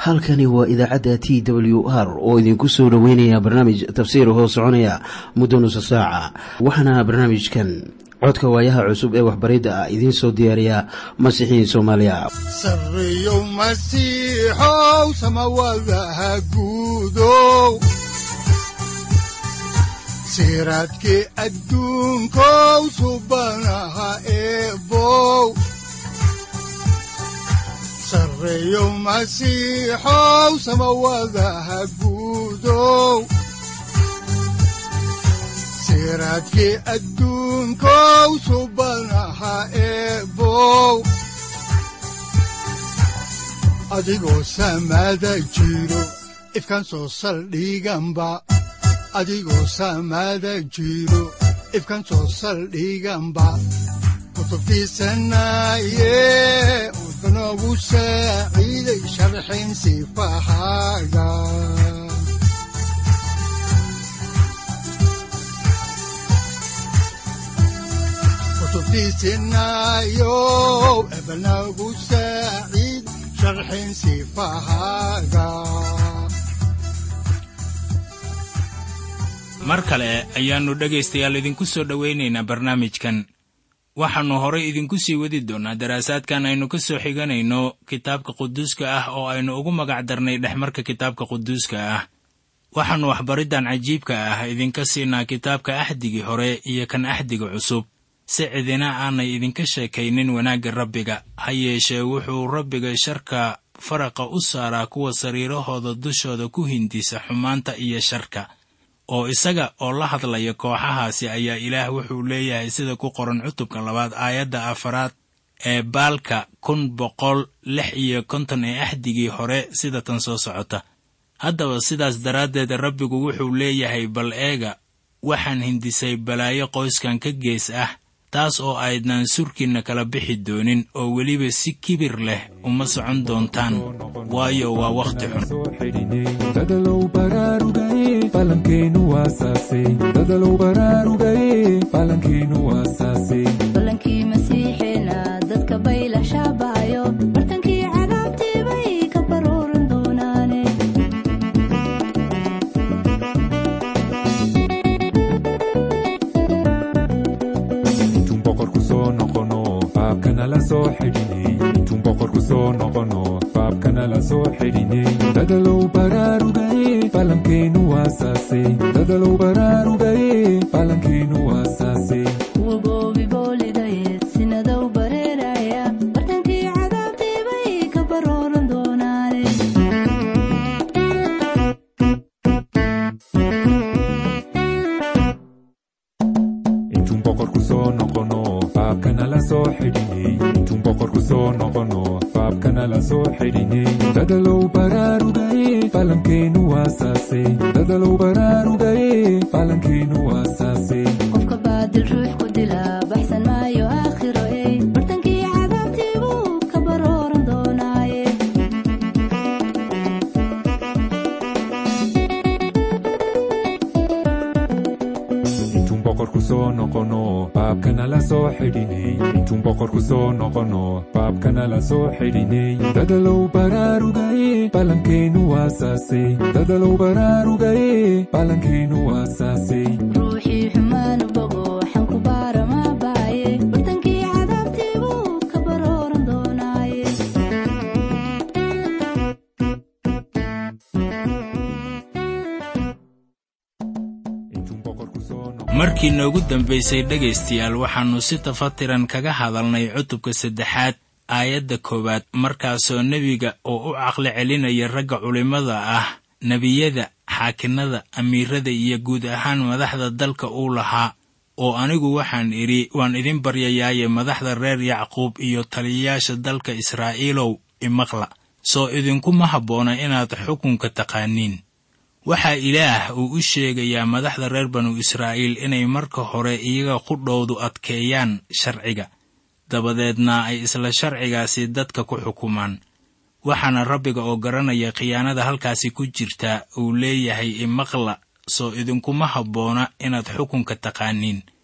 halkani waa idaacadda t w r oo idinku soo dhoweynaya barnaamij tafsiir hoo soconaya muddo nusa saaca waxaana barnaamijkan codka waayaha cusub ee waxbaridda ah idiin soo diyaariya masiixiin soomaaliya sareyow masiixow samawadaha guudow siraadkii adduunkow subanaha eebow sareyow masiixow samawadaha guudow siraadkii adduunkow subanaha eebow adigoo samaada jiro ifkaan soo saldhiganba adigoo samaada jiro ifkaan soo saldhiganba kutubtiisanaye udanogu saaciiday sharxin sifahaaga kutubtiisinayo ebanagu saaciid sharxin sifahaaga mar kale ayaannu dhegaystayaal idinku soo dhowaynaynaa barnaamijkan waxaannu horay idinku sii wadi doonnaa daraasaadkan aynu ka soo xiganayno kitaabka quduuska ah oo aynu ugu magac darnay dhexmarka kitaabka quduuska ah waxaannu waxbariddan cajiibka ah idinka siinaa kitaabka axdigii hore iyo kan axdiga cusub si cidina aanay idinka sheekaynin wanaagga rabbiga ha yeeshee wuxuu rabbiga sharka faraqa u saaraa kuwa sariirahooda dushooda ku hindisa xumaanta iyo sharka oo isaga oo la hadlaya kooxahaasi ayaa ilaah wuxuu leeyahay sida ku qoran cutubka labaad aayadda afaraad ee baalka kun boqol lix iyo konton ee axdigii hore sida tan soo socota haddaba sidaas daraaddeed rabbigu wuxuu leeyahay bal eega waxaan hindisay balaayo qoyskan ka gees ah taas oo aydnaan surkiinna kala bixi doonin oo weliba si kibir leh uma socon doontaan waayo waa wakhti xun dadalow baraarugaye falankeenu waasaase dadalow baraarugaye falankeenu waasaase balankii masiixeena dadka bayla shaabaayo bartankii cadaabtii bay ka baruuran doonaane intuun boqorku soo noqono faabkana la soo xidhinay intuun boqorku soo noqono faabkana la soo xidhinay dadalow baraarugaye falankeenu waasaase dadalow baraarugaye falankeenu waasaase kuwa goobi boolidayeed sinadow bareeraya bartankii cadaabtii bay ka baruuran doonaane intuun boqorku soo noqono faabkana la soo xidhinay intuun boqorku soo noqono faabkana la soo xidhinay dadalow baraarugaye falankeenu waasaase dadalow baraarugaye falankeenu waasaase qofka baadil ruux ku dila baxsan maayo aakhiro ey bartankii cadaabtii buu ka baruuran doonaaye intuun boqorku soo noqono faabkana la soo xidhinay intuun boqorku soo noqono faabkana la soo xidhinay dadalow baraarugaye falankeenu waasaase dadalow baraarugaye falankeenu waasaase ruuxii xumaanu bogo xanku baara maa baaye bartankii cadaabtii buu ka baruuran doonaaye intuun boqorku soo noqono markii noogu dambaysay dhegaystayaal waxaannu si tafatiran kaga hadalnay cutubka saddexaad aayadda koowaad markaasoo nebiga oo u caqli celinaya ragga culimmada ah nebiyada xaakinnada amiirada iyo guud ahaan madaxda dalka uu lahaa oo anigu waxaan idhi waan idin baryayaaye madaxda reer yacquub iyo taliyayaasha dalka israa'iilow imaqla soo idinkuma habboona inaad xukunka taqaaniin waxaa ilaah uu u sheegayaa madaxda reer banu israa'iil inay marka hore iyaga qudhowdu adkeeyaan sharciga dabadeedna ay isla sharcigaasi dadka ku xukumaan waxaana rabbiga oo garanaya khiyaanada halkaasi ku jirta uu leeyahay imaqla soo idinkuma habboona inaad xukunka taqaaniin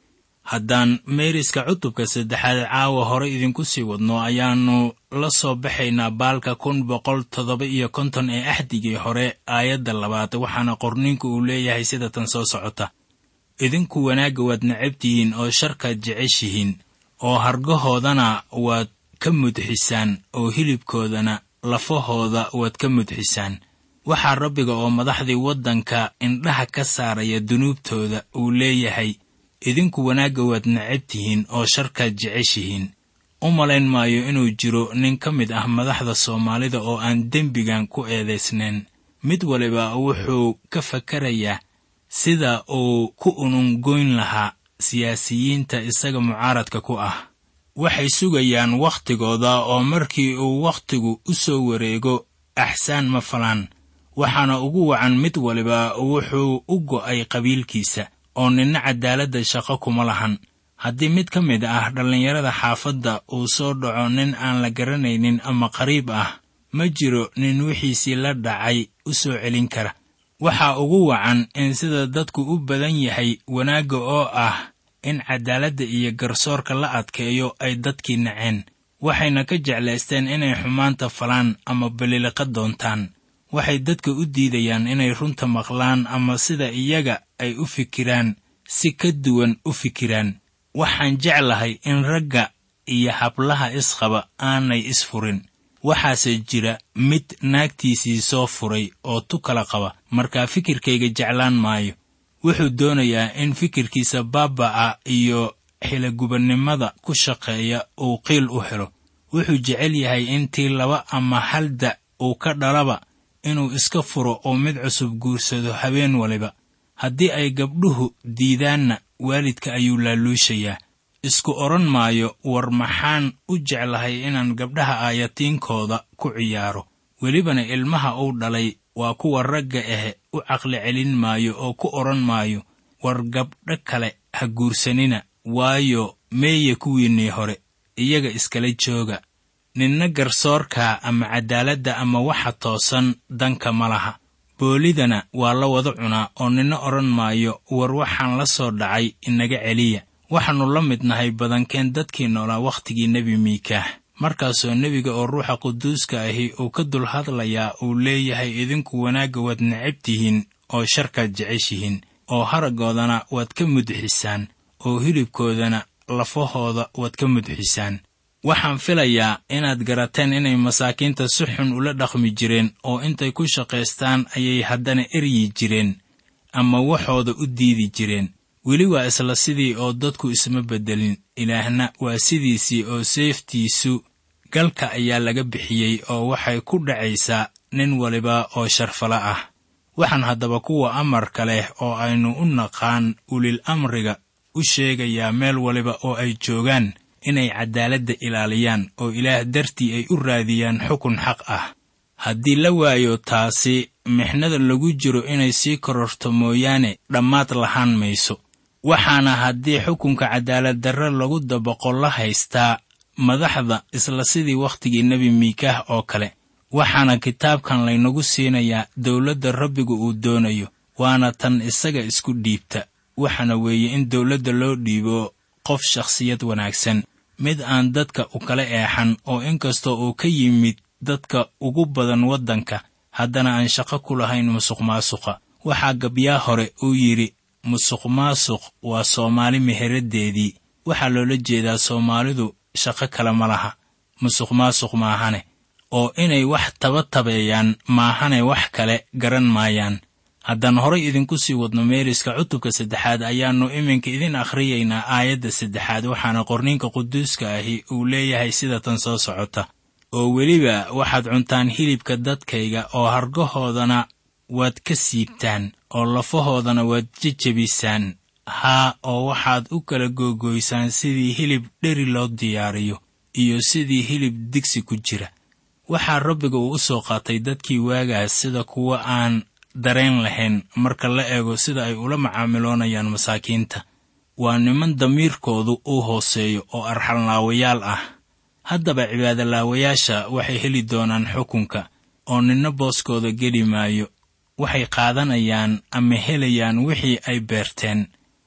haddaan meeriska cutubka saddexaad caawa hore idinku sii wadno ayaannu la soo baxaynaa baalka kun boqol toddoba iyo konton ee axdigii hore aayadda labaad waxaana qorniinku uu leeyahay sida tan soo socota idinku wanaagga waad necabtihiin oo sharkaad jeceshihiin oo hargahoodana waad ka mudxisaan oo hilibkoodana lafahooda waad ka mudxisaan waxaa rabbiga oo madaxdii waddanka indhaha ka saaraya dunuubtooda uu leeyahay idinku wanaagga waad necabtihiin oo sharkaad jeceshihiin u malayn maayo inuu jiro nin ka mid ah madaxda soomaalida oo aan dembigan ku eedaysnayn mid waliba wuxuu ka fakarayaa sida uu ku unungoyn lahaa siyaasiyiinta isaga mucaaradka ku ah waxay sugayaan wakhtigooda oo markii uu wakhtigu u soo wareego axsaan ma falaan waxaana ugu wacan mid waliba wuxuu u go'ay qabiilkiisa oo ninna caddaaladda shaqo kuma lahan haddii mid ka mid ah dhallinyarada xaafadda uu soo dhaco nin aan la garanaynin ama qariib ah ma jiro nin wixiisii la dhacay u soo celin kara waxaa ugu wacan in sida dadku u badan yahay wanaagga oo ah in caddaaladda iyo garsoorka la adkeeyo ay dadkii naceen waxayna ka jeclaysteen inay xumaanta falaan ama baliliqa doontaan waxay dadka u diidayaan inay runta maqlaan ama sida iyaga ay u fikiraan si ka duwan u fikiraan waxaan jeclahay in ragga iyo hablaha isqaba aanay isfurin waxaase jira mid naagtiisii soo furay oo tu kala qaba markaa fikirkayga jeclaan maayo wuxuu doonayaa in fikirkiisa baaba'a iyo xilagubannimada ku shaqeeya uu qiil u helo wuxuu jecel yahay intii laba ama hal da' uu ka dhalaba inuu iska furo oo mid cusub guursado habeen waliba haddii ay gabdhuhu diidaanna waalidka ayuu laaluushayaa isku odhan maayo war maxaan u jeclahay inaan gabdhaha aayatiinkooda ku ciyaaro welibana ilmaha uu dhalay waa kuwa ragga ahe u caqli celin maayo oo ku odhan maayo war gabdho kale ha guursanina waayo meeye kuwiinnii hore iyaga iskala jooga ninna garsoorka ama caddaaladda ama waxa toosan danka ma laha boolidana waa la wada cunaa oo ninna odhan maayo war waxaan la soo dhacay inaga celiya waxaannu la mid nahay badankeen dadkii noolaa wakhtigii nebi miikaah markaasoo nebiga oo ruuxa quduuska ahi uu ka dul hadlayaa uu leeyahay idinku wanaagga waad necab tihiin oo sharkaad jeceshihiin oo haraggoodana waad ka mudxisaan oo hilibkoodana lafahooda waad ka mudxisaan waxaan filayaa inaad garateen inay masaakiinta si xun ula dhaqmi jireen oo intay ku shaqaystaan ayay haddana eryi jireen ama waxooda u diidi jireen weli waa isla sidii oo dadku isma beddelin ilaahna waa sidiisii oo seeftiisu galka ayaa laga bixiyey oo waxay ku dhacaysaa nin waliba oo sharfala ah waxaan haddaba kuwa amarka leh oo aynu u naqaan ulil amriga u sheegayaa meel waliba oo ay joogaan inay caddaaladda ilaaliyaan oo ilaah dartii ay u raadiyaan xukun xaq ah haddii la waayo taasi mixnada lagu jiro inay sii kororto mooyaane dhammaad lahaan mayso waxaana haddii xukunka cadaaladdarre lagu dabaqo la haystaa madaxda isla sidii wakhtigii nebi miikaah oo kale waxaana kitaabkan laynagu siinayaa dawladda rabbigu uu doonayo waana tan isaga isku dhiibta waxaana weeye in dawladda loo dhiibo qof shakhsiyad wanaagsan mid aan dadka u kala eexan oo inkastoo uu ka yimid dadka ugu badan waddanka haddana aan shaqo ku lahayn musuq maasuqa waxaa gabyaa hore uu yidhi musuq maasuq waa soomaali meheraddeedii waxaa loola jeedaa soomaalidu shaqo kale ma laha musuq maasuq maahane oo inay wax taba tabeeyaan maahane wax kale garan maayaan haddaan horay idinku sii wadno meeriska cutubka saddexaad ayaannu iminka idin akhriyaynaa aayadda saddexaad waxaana qorniinka quduuska ahi uu leeyahay sida tan soo socota oo weliba waxaad cuntaan hilibka dadkayga oo hargahoodana waad ka siibtaan oo lafahoodana waad jejebisaan haa oo waxaad u kala googoysaan sidii hilib dheri loo diyaariyo iyo sidii hilib digsi ku jira waxaa rabbiga uu u soo qaatay dadkii waagaas sida kuwa aan dareen lahayn marka la eego sida ay ula macaamiloonayaan masaakiinta waa niman damiirkoodu uu hooseeyo oo arxalnaawayaal ah haddaba cibaadolaawayaasha waxay heli doonaan xukunka oo ninna booskooda geli maayo waxay qaadanayaan ama helayaan wixii ay beerteen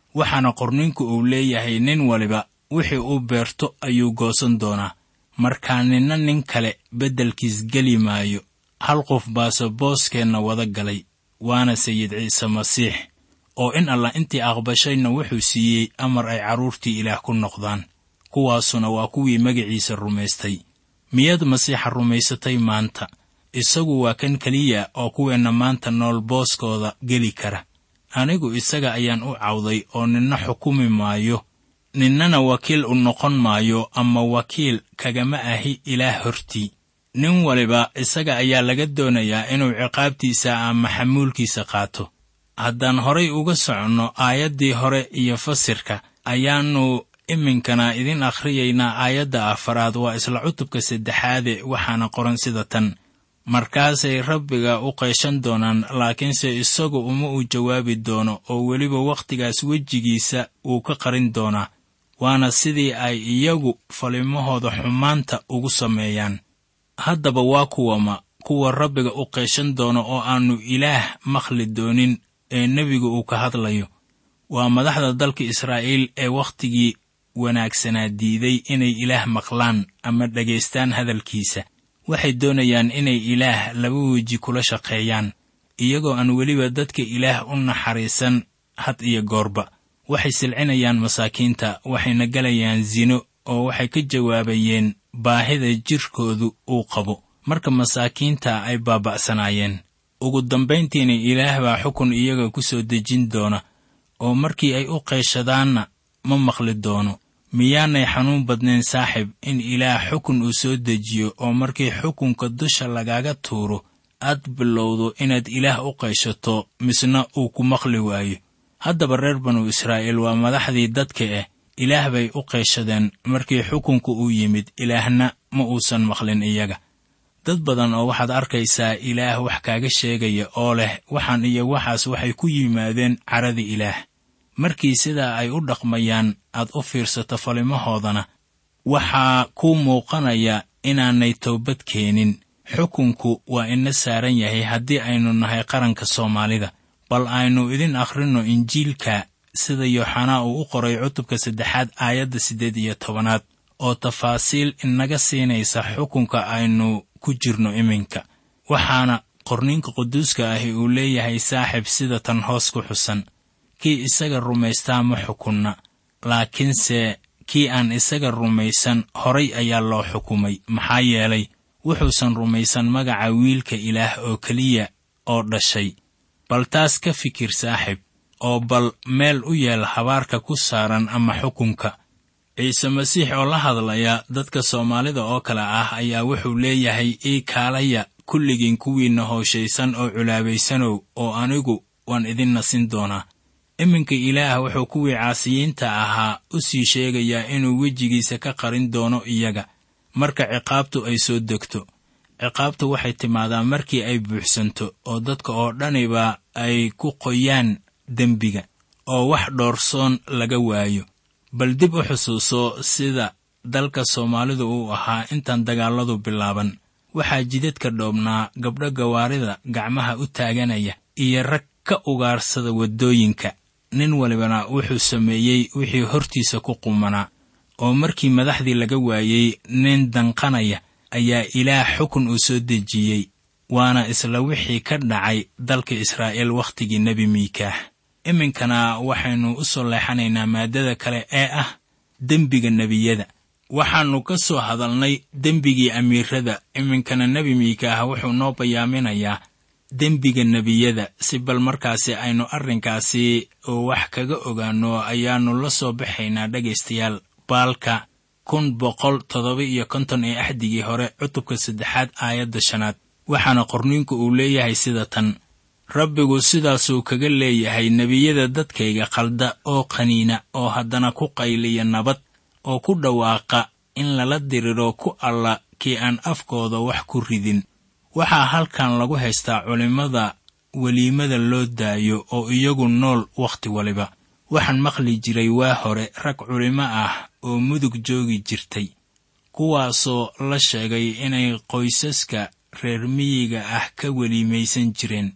waxaana qorninku uu leeyahay nin waliba wixii uu beerto ayuu goosan doonaa markaa ninna nin kale beddelkiis geli maayo hal qof baase booskeenna wada galay waana sayid ciise masiix oo in allah intii aqbashayna wuxuu siiyey amar ay carruurtii ilaah ku noqdaan kuwaasuna waa kuwii magaciisa rumaystay miyaad masiixa rumaysatay maanta isagu waa kan keliya oo kuweenna maanta nool booskooda geli kara anigu isaga ayaan u cawday oo ninna xukumi maayo ninnana wakiil u noqon maayo ama wakiil kagama ahi ilaah hortii nin waliba isaga ayaa laga doonayaa inuu ciqaabtiisa ama xamuulkiisa qaato haddaan horay uga soconno aayaddii hore iyo fasirka ayaannu iminkana idin akhriyaynaa aayadda afaraad waa isla cutubka saddexaade waxaana qoran sida tan markaasay rabbiga u qayshan doonaan laakiinse isagu uma uu jawaabi doono oo weliba wakhtigaas wejigiisa wuu ka qarin doonaa waana sidii ay iyagu falimahooda xumaanta ugu sameeyaan haddaba waa kuwama kuwa rabbiga u qayshan doono oo aannu ilaah makhli doonin ee nebigu uu ka hadlayo waa madaxda dalka israa'iil ee wakhtigii wanaagsanaa diiday inay ilaah maqlaan ama dhegaystaan hadalkiisa waxay doonayaan inay ilaah laba weji kula shaqeeyaan iyagoo aan weliba dadka ilaah u naxariisan had iyo goorba waxay silcinayaan masaakiinta waxayna galayaan sino oo waxay ka jawaabayeen baahida jirkoodu uu qabo marka masaakiinta ay baaba'sanaayeen ugu dambayntiina ilaah baa xukun iyaga ku soo dejin doona oo markii ay u qayshadaanna ma maqli doono miyaanay xanuun badnayn saaxib in ilaah xukun uu soo dejiyo oo markii xukunka dusha lagaaga tuuro aad bilowdo inaad ilaah u qayshato misna uu ku maqli waayo haddaba reer banu israa'iil waa madaxdii dadka ah ilaah bay u qayshadeen markii xukunku uu yimid ilaahna ma uusan maqlin iyaga dad badan oo waxaad arkaysaa ilaah wax kaaga sheegaya oo leh waxaan iyo waxaas waxay ku yimaadeen caradii ilaah markii sidaa ay u dhaqmayaan aad u fiirsato falimahoodana waxaa kuu muuqanaya inaanay toobad keenin xukunku waa ina saaran yahay haddii aynu nahay qaranka soomaalida bal aynu idin akhrinno injiilka sida yooxanaa uu u qoray cutubka saddexaad aayadda siddeed iyo tobanaad oo tafaasiil inaga siinaysa xukunka aynu ku jirno iminka waxaana qorniinka quduuska ahi uu leeyahay saaxib sida tan hoos ku xusan kii isaga rumaystaa ma xukunna laakiinse kii aan isaga rumaysan horay ayaa loo xukumay maxaa yeelay wuxuusan rumaysan magaca wiilka ilaah oo keliya oo dhashay bal taas ka fikir saaxib oo bal meel u yeel habaarka ku saaran ama xukunka ciise masiix oo la hadlaya dadka soomaalida oo kale ah ayaa wuxuu leeyahay ii kaalaya kulligiin kuwiinna hooshaysan oo culaabaysanow oo anigu waan idin nasin doonaa iminka ilaah wuxuu kuwii caasiyiinta ahaa u sii sheegayaa inuu wejigiisa ka qarin doono iyaga marka ciqaabtu ay soo degto ciqaabtu waxay timaadaa markii ay buuxsanto oo dadka oo dhaniba ay ku qoyaan dembiga oo wax dhoorsoon laga waayo bal dib u xusuuso sida dalka soomaalidu uu ahaa intaan dagaalladu bilaaban waxaa jidadka dhoobnaa gabdho gawaarida gacmaha u taaganaya iyo rag ka ugaarsada waddooyinka nin walibana wuxuu sameeyey wixii hortiisa ku qumanaa oo markii madaxdii laga waayey nin danqanaya ayaa ilaah xukun uu soo dejiyey waana isla wixii ka dhacay dalka israa'iil wakhtigii nebi miikaah iminkana waxaynu u soo leexanaynaa maaddada kale ee ah dembiga nebiyada waxaannu ka soo hadalnay dembigii amiirada iminkana nebi miikaah wuxuu noo bayaaminayaa dembiga nebiyada si bal markaasi aynu arrinkaasi wax kaga ogaanno ayaannu la soo baxaynaa dhegaystayaal baalka kun boqol toddoba iyo konton ee axdigii hore cutubka saddexaad aayadda shanaad waxaana qorniinku uu leeyahay sida tan rabbigu sidaasuu kaga leeyahay nebiyada dadkayga qalda oo qaniina oo haddana ku qayliya nabad oo ku dhawaaqa in lala diriro ku alla kii aan afkooda wax ku ridin waxaa halkan lagu haystaa culimmada weliimada loo daayo oo iyagu nool wakhti waliba waxaan maqli jiray waa hore rag culimo ah oo mudug joogi jirtay kuwaasoo la sheegay inay qoysaska reer miyiga ah ka weliimaysan jireen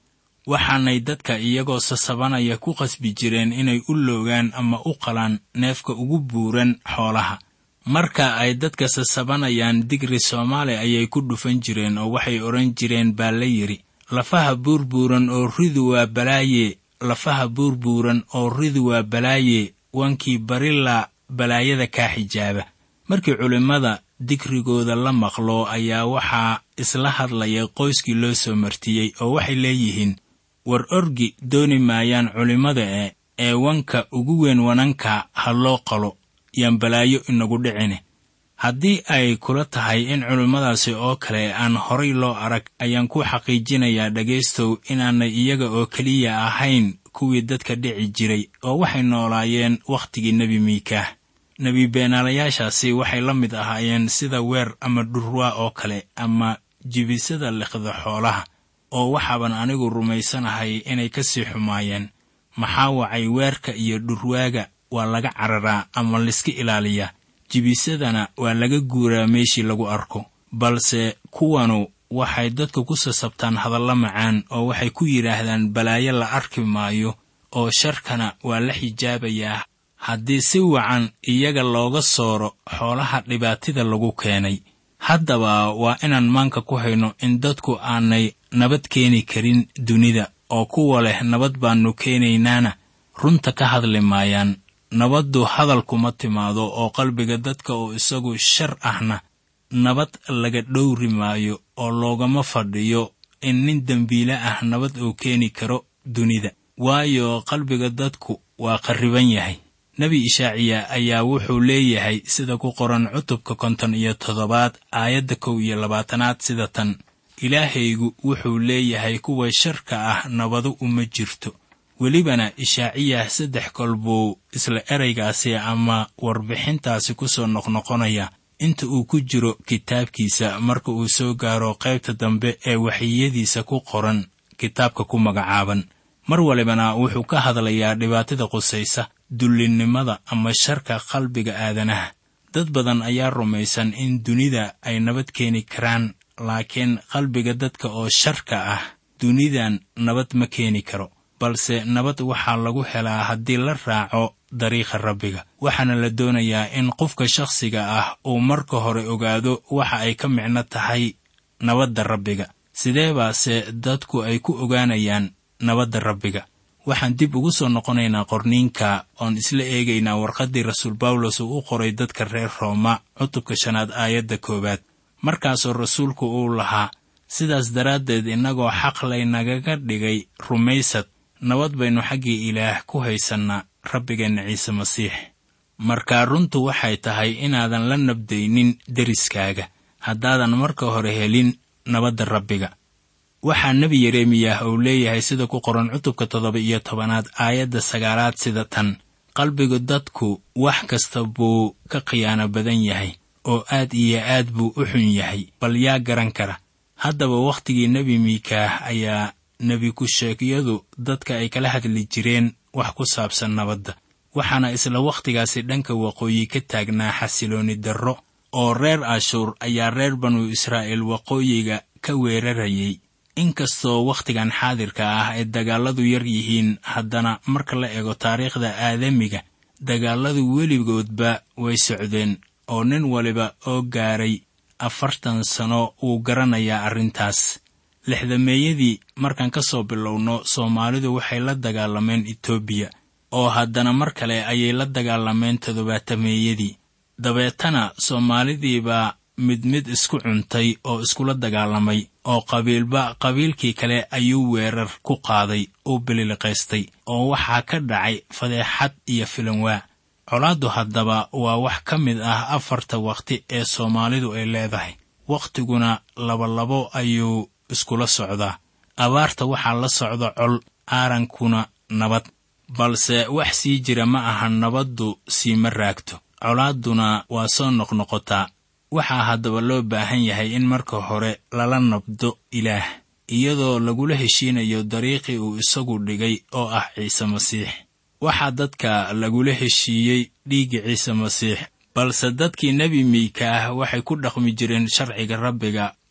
waxaanay dadka iyagoo sasabanaya ku qasbi jireen inay u loogaan ama u qalaan neefka ugu buuran xoolaha marka ay dadka sasabanayaan digri soomaali ayay ku dhufan jireen oo waxay odhan jireen baa la yidhi lafaha buurbuuran oo ridu waa balaaye lafaha buurbuuran oo ridu waa balaaye wankii barila balaayada kaa xijaaba markii culimmada digrigooda la maqlo ayaa waxaa isla hadlaya qoyskii loo soo martiyey oo waxay leeyihiin war orgi dooni maayaan culimmada e ee wanka ugu weyn wananka ha loo qalo yaan balaayo inagu dhicine haddii ay kula tahay in culimmadaasi oo kale aan horay loo arag ayaan ku xaqiijinayaa dhegaystow inaanay iyaga oo keliya ahayn kuwii dadka dhici jiray oo waxay noolaayeen wakhtigii nebi miikaah nebi beenaalayaashaasi waxay la mid ahaayeen sida weer ama dhurwaa oo kale ama jibisada liqda xoolaha oo waxaaban anigu rumaysanahay inay ka sii xumaayeen maxaa wacay weerka iyo dhurwaaga waa laga cararaa ama layska ilaaliyaa jibisadana waa laga guuraa meeshii lagu arko balse kuwanu waxay dadka ku sasabtaan hadallo macaan oo waxay ku yidhaahdaan balaayo la arki maayo oo sharkana waa la xijaabayaa haddii si wacan iyaga looga sooro xoolaha dhibaatida lagu keenay haddaba waa inaan maanka ku hayno in dadku aanay nabad keeni karin dunida oo kuwa leh nabad baannu keenaynaana runta ka hadli maayaan nabaddu hadal kuma timaado oo qalbiga dadka oo isagu shar ahna nabad laga dhowri maayo oo loogama fadhiyo in nin dembiile ah nabad uu keeni karo dunida waayo qalbiga dadku waa qarriban yahay nebi ishaaciya ayaa wuxuu leeyahay sida ku qoran cutubka konton iyo toddobaad aayadda kow iyo labaatanaad sida tan ilaahaygu wuxuu leeyahay kuwa sharka ah nabadu uma jirto welibana ishaaciyah saddex kol buu isla eraygaasi ama warbixintaasi ku soo noqnoqonaya inta uu ku jiro kitaabkiisa marka uu soo gaaro qaybta dambe ee waxiyadiisa ku qoran kitaabka ku magacaaban mar walibana wuxuu ka hadlayaa dhibaatada qusaysa dullinnimada ama sharka qalbiga aadanaha dad badan ayaa rumaysan in dunida ay nabad keeni karaan laakiin qalbiga dadka oo sharka ah dunidan nabad ma keeni karo balse nabad waxaa lagu helaa haddii la raaco dariiqa rabbiga waxaana la doonayaa in qofka shakhsiga ah uu marka hore ogaado waxa ay ka micno tahay nabadda rabbiga sidee baase dadku ay ku ogaanayaan nabadda rabbiga waxaan dib ugu soo noqonaynaa qorniinka oon isla eegaynaa warqaddii rasuul bawlos uu u qoray dadka reer rooma cutubka shanaad aayadda koowaad markaasoo rasuulku uu lahaa sidaas daraaddeed innagoo xaq laynagaga dhigay rumaysad nabad baynu xaggii ilaah ku haysannaa rabbigeenna ciise masiix markaa runtu waxay tahay inaadan la nabdaynin deriskaaga haddaadan marka hore helin nabadda rabbiga waxaa nebi yeremiyah uu leeyahay sida ku qoran cutubka toddoba iyo tobanaad aayadda sagaalaad sida tan qalbigu dadku wax kasta buu ka khiyaano badan yahay oo aad iyo aad buu u xun yahay bal yaa garan kara haddaba wakhtigii nebi miikaah ayaa nebi ku-sheegyadu dadka ay kala hadli jireen wax ku saabsan nabadda waxaana isla wakhtigaasi dhanka waqooyi ka taagnaa xasiloonni darro oo reer ashuur ayaa reer banu israa'iil waqooyiga ka weerarayay inkastoo wakhtigan xaadirka ah ay dagaalladu yar yihiin haddana marka la eego taariikhda aadamiga dagaalladu weligoodba way socdeen oo nin waliba oo gaaray afartan sano wuu garanayaa arrintaas lixdameeyadii markaan ka soo bilowno soomaalidu waxay la dagaalameen etoobiya oo haddana mar kale ayay la dagaalameen toddobaatameeyadii dabeetana soomaalidiibaa mid mid isku cuntay oo iskula dagaalamay oo qabiilba qabiilkii kale ayuu weerar ku qaaday uu bililiqaystay oo waxaa ka dhacay fadeexad iyo filanwaa colaaddu haddaba waa wax ka mid ah afarta wakhti ee soomaalidu ay leedahay wakhtiguna labalabo ayuu iskula socdaa abaarta waxaa la socda col aarankuna nabad balse wax sii jira ma aha nabaddu siima raagto colaadduna waa soo noqnoqotaa waxaa haddaba loo baahan yahay in marka hore lala nabdo ilaah iyadoo lagula heshiinayo dariiqii uu isagu dhigay oo ah ciise masiix waxaa dadka lagula heshiiyey dhiigga ciise masiix balse dadkii nebi miika ah waxay ku dhaqmi jireen sharciga rabbiga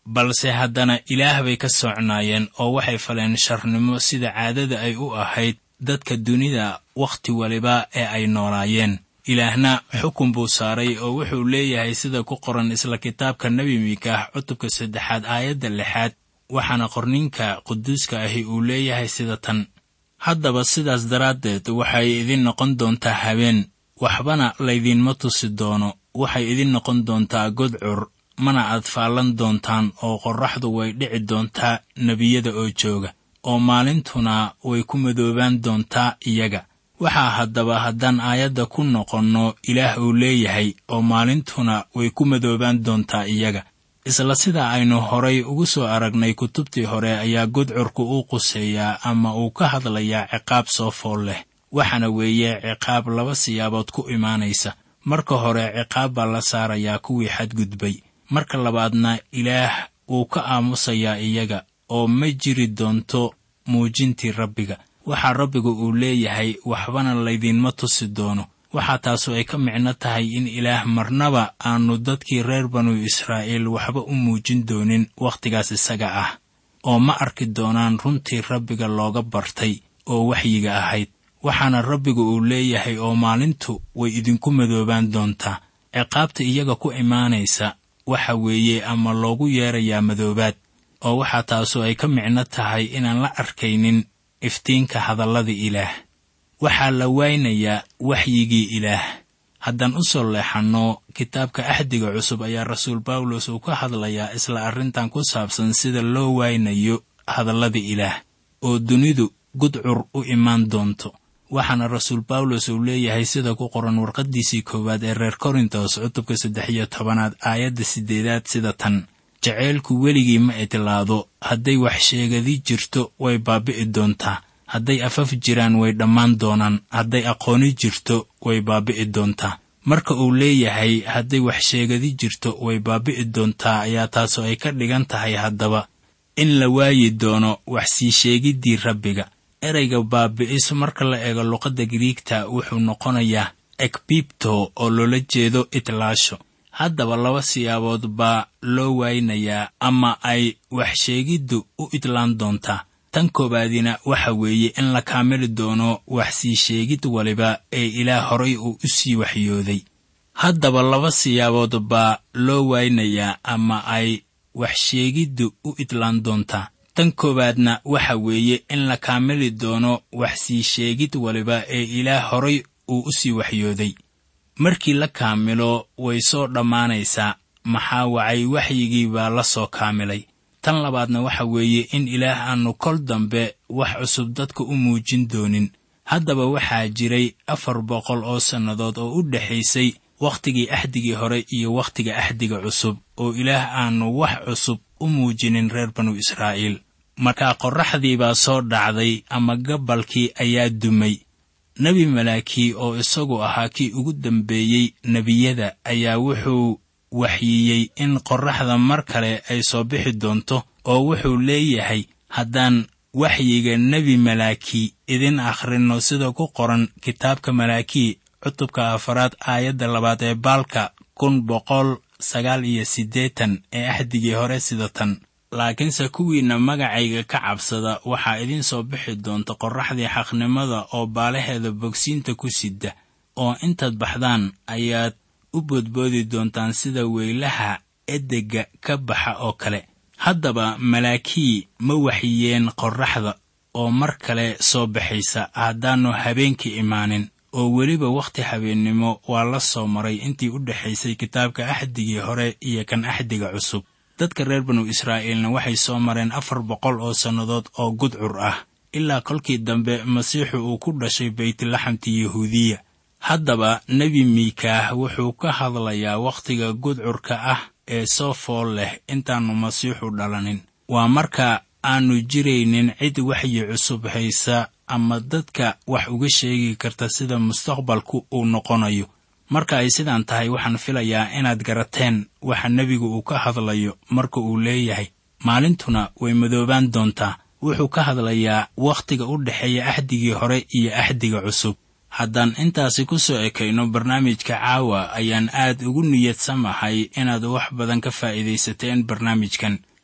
balse haddana ilaah bay ka socnaayeen oo waxay faleen sharnimo sida caadada ay u ahayd dadka dunida wakhti waliba ee ay noolaayeen ilaahna xukun buu saaray oo wuxuu leeyahay sida ku qoran isla kitaabka nebi miikaah cutubka saddexaad aayadda lixaad waxaana qorninka quduuska ahi uu leeyahay sida tan haddaba sidaas daraaddeed waxay idin noqon doontaa habeen waxbana laydinma tusi doono waxay idin noqon doontaa godcur mana aad faallan doontaan oo qorraxdu way dhici doontaa nebiyada oo jooga oo maalintuna way ku madoobaan doontaa iyaga waxaa haddaba haddaan aayadda ku noqonno ilaah uu leeyahay oo maalintuna way ku madoobaan doontaa iyaga isla sida aynu horay ugu soo aragnay kutubtii hore ayaa godcurku u quseeyaa ama uu ka hadlayaa ciqaab soo fool leh waxaana weeye ciqaab laba siyaabood ku imaanaysa marka hore ciqaab baa la saarayaa kuwii xadgudbay marka labaadna ilaah wuu ka aamusayaa iyaga oo ma jiri doonto muujintii rabbiga waxaa rabbigu uu leeyahay waxbana laydinma tusi doono waxaa taasu ay ka micno tahay in ilaah marnaba aanu dadkii reer banu israa'iil waxba u muujin doonin wakhtigaas isaga ah oo ma arki doonaan runtii rabbiga looga bartay oo waxyiga ahayd waxaana rabbigu uu leeyahay oo maalintu way idinku madoobaan doontaa ciqaabta iyaga ku imaanaysa waxa weeye ama loogu yeerayaa madoobaad oo waxaa taasu ay ka micno tahay inaan la arkaynin iftiinka hadallada ilaah waxaa la waynayaa waxyigii ilaah haddaan u soo leexanno kitaabka axdiga cusub ayaa rasuul bawlos uu ka hadlayaa isla arrintan ku saabsan sida loo waynayo hadallada ilaah oo dunidu gudcur u imaan doonto waxaana rasuul bawlos uu leeyahay sida ku qoran warqaddiisii koowaad ee reer korintos cutubka saddex iyo tobanaad aayadda siddeedaad sida tan jaceylku weligii ma idlaado hadday wax sheegadi jirto way baabi'i doontaa hadday afaf jiraan way dhammaan doonaan hadday aqooni jirto way baabi'i doontaa marka uu leeyahay hadday wax sheegadi jirto way baabi'i doontaa ayaa taasoo ay ka dhigan tahay haddaba in la waayi doono wax sii sheegiddii rabbiga ereyga baabi'is marka la eego luqadda giriigta wuxuu noqonayaa ekbibto oo loola jeedo itlaasho haddaba laba siyaabood baa loo waynayaa ama ay wax sheegiddu u idlaan doontaa tan koowaadina waxa weeye in la kaamili doono wax sii sheegid waliba ee ilaah horay uu u sii waxyooday haddaba laba siyaabood baa loo waynayaa ama ay wax sheegiddu u idlaan doontaa tan koowaadna waxa weeye in la kaamili doono wax sii sheegid waliba ee ilaah horay uu u sii waxyooday markii la kaamilo way soo dhammaanaysaa maxaa wacay waxyigii baa la soo kaamilay tan labaadna waxa weeye in ilaah aanu kol dambe wax cusub dadka u muujin doonin haddaba waxaa jiray afar boqol oo sannadood oo u dhexaysay wakhtigii axdigii hore iyo wakhtiga axdiga cusub oo ilaah aanu wax cusub u muujinin reer banu israa'iil markaa qorraxdii baa soo dhacday ama gabalkii ayaa dumay nebi malaakii oo isagu ahaa kii ugu dambeeyey nebiyada ayaa wuxuu waxyiyey in qorraxda mar kale ay soo bixi doonto oo wuxuu leeyahay haddaan waxyiga nebi malaakii idin akhrinno sida ku qoran kitaabka malaakii cutubka afaraad aayadda labaad ee baalka kun boqol sagaal iyo siddeetan ee axdigii hore sida tan laakiinse kuwiinna magacayga ka cabsada waxaa idiin soo bixi doonta qorraxdii xaqnimada oo baalaheeda bogsiinta ku sidda oo intaad baxdaan ayaad u boodboodi doontaan sida weylaha edegga ka baxa oo kale haddaba malaakii ma waxyeen qorraxda oo mar kale soo baxaysa haddaannu habeenkii imaanin oo weliba wakhti habeennimo waa la soo maray intii u dhexaysay kitaabka axdigii hore iyo kan axdiga cusub dadka reer banu israa'iilna waxay soo mareen afar boqol oo sannadood oo gudcur ah ilaa kolkii dambe masiixu uu ku dhashay baytlaxamti yahuudiya haddaba nebi miikaah wuxuu ka hadlayaa wakhtiga gudcurka ah ee soo fool leh intaannu masiixu dhalanin waa marka aannu jiraynin cid waxyi cusub haysa ama dadka wax uga sheegi karta sida mustaqbalku uu noqonayo marka ay sidaan tahay waxaan filayaa inaad garateen waxa nebigu uu ka hadlayo marka uu leeyahay maalintuna way madoobaan doontaa wuxuu ka hadlayaa wakhtiga u dhexeeya axdigii hore iyo axdiga cusub haddaan intaasi ku soo ekayno barnaamijka caawa ayaan aad ugu niyadsamahay inaad wax badan ka faa'iidaysateen barnaamijkan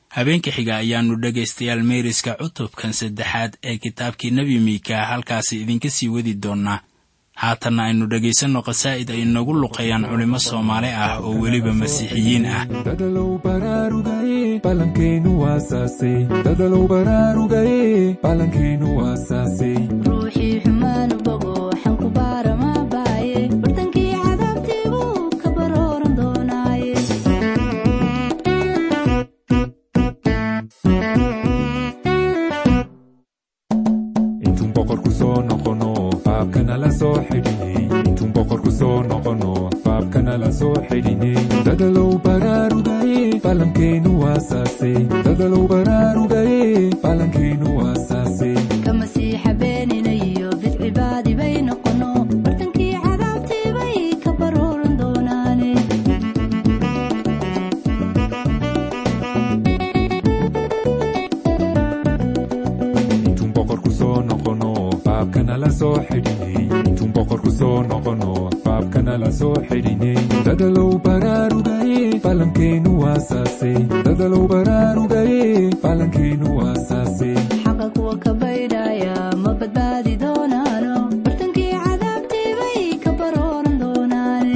habeenka xiga ayaannu dhegaystayaal meeriska cutubkan saddexaad ee kitaabkii nebi miika halkaasi idinka sii wadi doonnaa haatanna aynu dhegaysanno qasaa'id ay inagu luqeeyaan culimmo soomaali ah oo weliba masiixiyiin ah dadalow baraarugaye balankeenu waasaasay dadalow baraarugaye balankeenu waasaasay ruuxii xumaanu bogo xanku baarama baaye bartankii cadaabtiibuu ka barooran doonaaye intuun boqorku soo noqono baabkana la soo xidhinay intuun boqorku soo noqono baabkana la soo xidhinay dadalow baraarugaye balankeenu waasaasay dadalow baraarugaye balankeenu waasaasay ka masiixa beenina iyo bidcibaadi bay noqono bartankii cadaabtiibay ka barooran doonaane intuun boqorku soo noqono baabkana la soo xidhinay intuun boqorku soo noqono baabkana la soo xidhinay dadalow baraarugaye balankeenu waasaasay dadalow baraarugaye balankeenu waasaasay xaqa kuwa ka baydhaya ma badbaadi doonaano bartankii cadaabtiibay ka barooran doonaane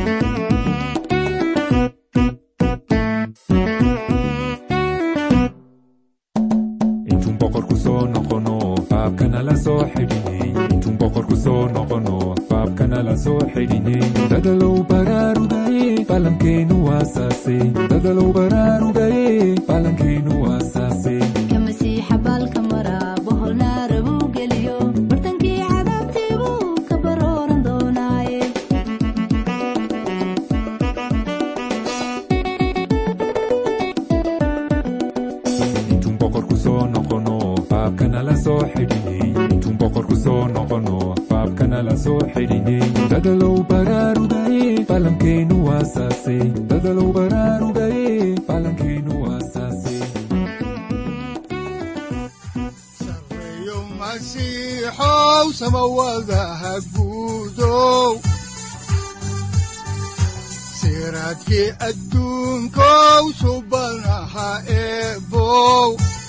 intuun boqorku soo noqono baabkana la soo xidhinay intuun boqorku soo noqono baabkana la soo xidhinay dadalow baraarugaye balankeenu waasaasay dadalow baraarugaye balankeenu waasaasay ka masiixa baalka mara bohol naara buu geliyo bartankii cadaabtiibuu ka barooran doonaaye intuun boqorku soo noqono baabkana la soo xidhinay intuun boqorku soo noqono baabkana la soo xidhinay dadalow baraarugaye balankeenu waasaasay dadalow baraarugaye balankeenu waasaasay sareeyo masiixow samawadaha guudow siraadkii adduunkow subanaha eebow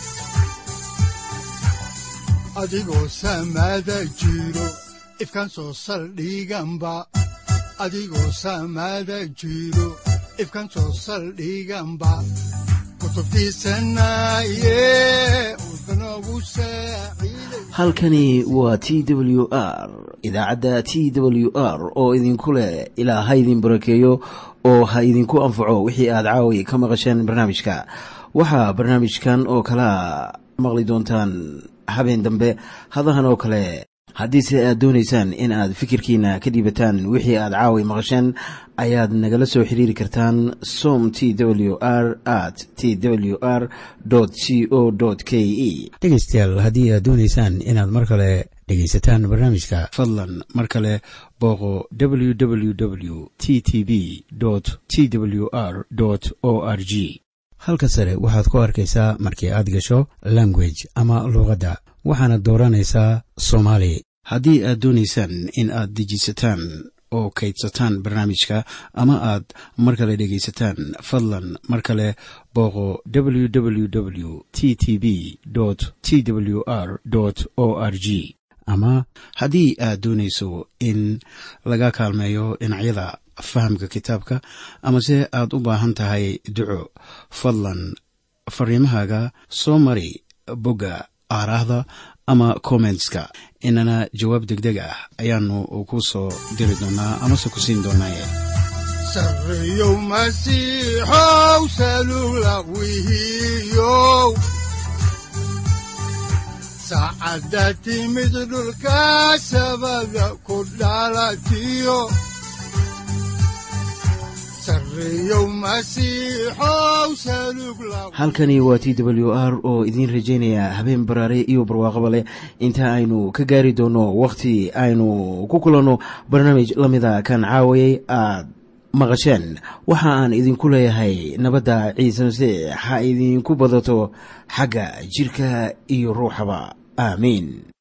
adigoo samada jiro ifkan soo saldhiganba adigoo samada jiro ifkan soo saldhiganba kutubtiisanaye udbanogu saaciiday halkani waa t w r idaacadda t w r oo idinku leh ilaa ha idin barakeeyo oo ha idinku anfaco wixii aad caawi ka maqasheen barnaamijka waxaa barnaamijkan oo kalea maqli doontaan habeen dambe hadahan oo kale haddiise aad doonaysaan in aad fikirkiina ka dhiibataan wixii aad caawi maqasheen ayaad nagala soo xiriiri kartaan som t w r at t w r c o k e dhegaystayaal haddii aad doonaysaan inaad mar kale dhegaysataan barnaamijka fadlan mar kale booqo www t t b t w r o r g halka sare waxaad ku arkaysaa markii aad gasho language ama luuqadda waxaana dooranaysaa soomaali haddii aad doonaysaan in aad dejisataan oo kaydsataan barnaamijka ama aad mar kale dhegaysataan fadlan mar kale booqo www t t b t w r o r g ama haddii aad doonayso in laga kaalmeeyo dhinacyada fahamka kitaabka amase aad u baahan tahay duco fadlan fariimahaaga soo mari bogga aaraahda ama kommentska inana jawaab degdeg ah ayaanu ku soo diri doonaa amase ku siin doonaaye sareeyow masiixow salula wihiyow saacadda timid dhulka sabada ku dhalatiyo sareeyow masiixow salug la halkani waa t w r oo idiin rajaynaya habeen baraare iyo barwaaqaba leh inta aynu ka gaari doono wakhti aynu ku kulanno barnaamij la mida kan caawayay aad maqasheen waxa aan idinku leeyahay nabadda ciise masiix ha idinku badato xagga jirka iyo ruuxaba aamiin